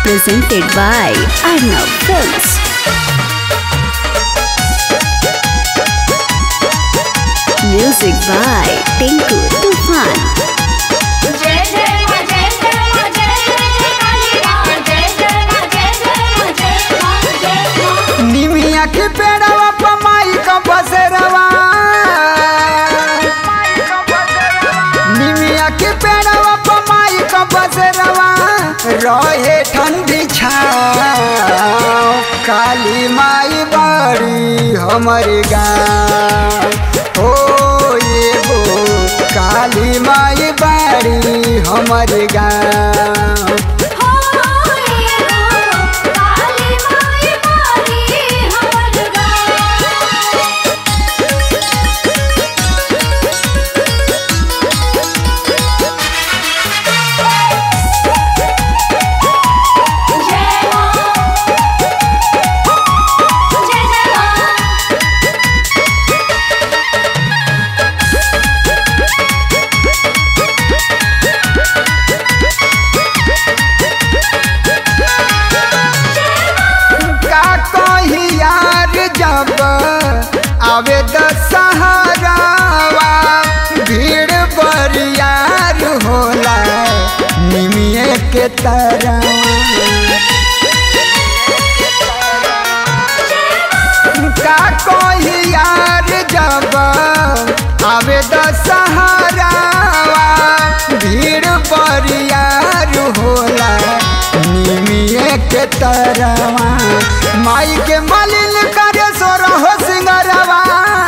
presented by Arnav Films. Music by Tinku Tufan. जय जय मां जय जय मां जय जय काली मां जय जय मां जय जय मां जय मां जय मां निमिया के पेड़वा पमाई का बसेरवा निमिया के पेड़वा पमाई का बसेरवा रहे ठंडी छाव काली माई बड़ी हमर गाँव हो ये गो काली माई बड़ी हमर गाँव हो ये गो काली माई बारी हमर गाँव जय मां जय जय मां का कही यार जब आवे दशहरावा भीड़ बरियार होला निमिये के तरह का कही यार जब आवे दशहरावा भीड़ बरियार होला निमिये के तरवा माई के मलिन करे सोरहो सिंगरवा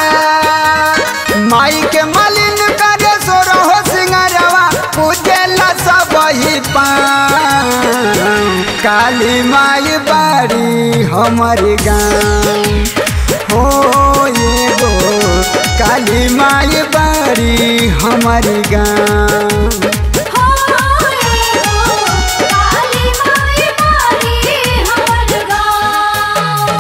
माई के मलिन करे सोरहो सिंगरवा पूजेला सब ही पाँव काली माई बाड़ी हमर गाँव हो ये गो काली माई बाड़ी हमर गाँव हो ये गो काली माई बारी हमर गाँव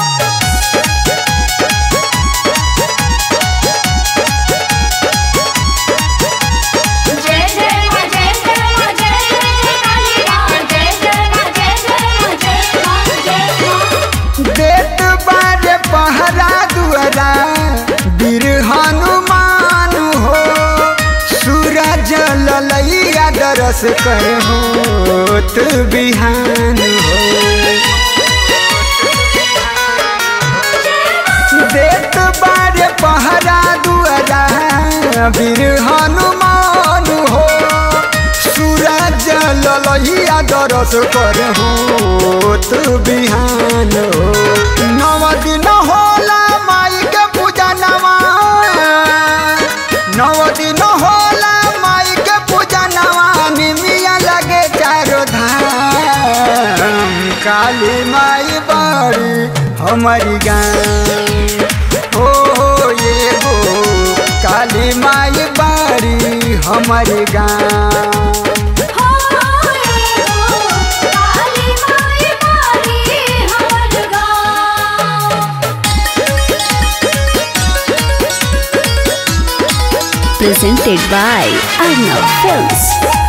जय जय मां जय जय मां जय जय काली मां जय जय मां जय जय मां जय मां जय मां देत बारे पहरा दुआरा वीर हनुमान हो सूरज ललैया दरस कर होत बिहान हो देत बारे पहरा दुआरा वीर हनुमान हो सूरज ललैया दरस कर होत बिहान हो नव दिन होला माई के पूजा नवा नव दिन होला माई के पूजा नवा निमिया लगे चारो धाम काली माई बड़ी हमारी गाँव हो हो ये गो काली माई बड़ी हमारी गाँव हो ये गो काली माई बारी हमर गाँव Presented by Arnav Films.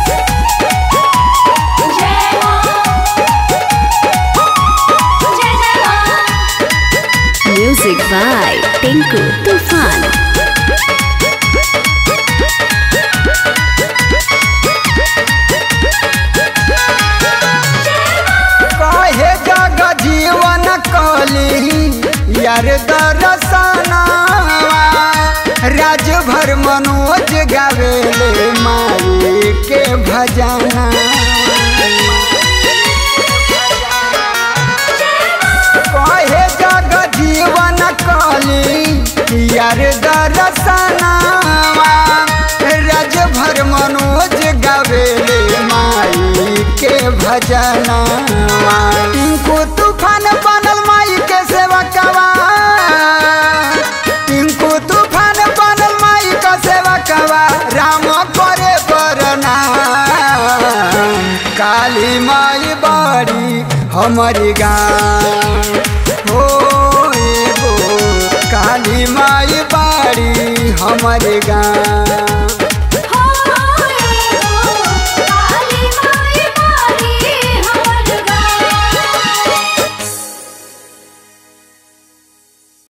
जय मां जय जय मां Music by Tinku Tufan. कहे जग जीवन कली यार दरसना राजभर मनोज गावेले माई के भजना कहे जग जीवन कली यार दरसना राजभर मनोज गावेले माई के भजना टिंकू तूफान बनल माई के सेवकवा टिंकू तूफान बनल माई के सेवकवा राम करे बरना काली माई बड़ी हमारी गाँव हो एगो काली माई बाड़ी हमारे गाँव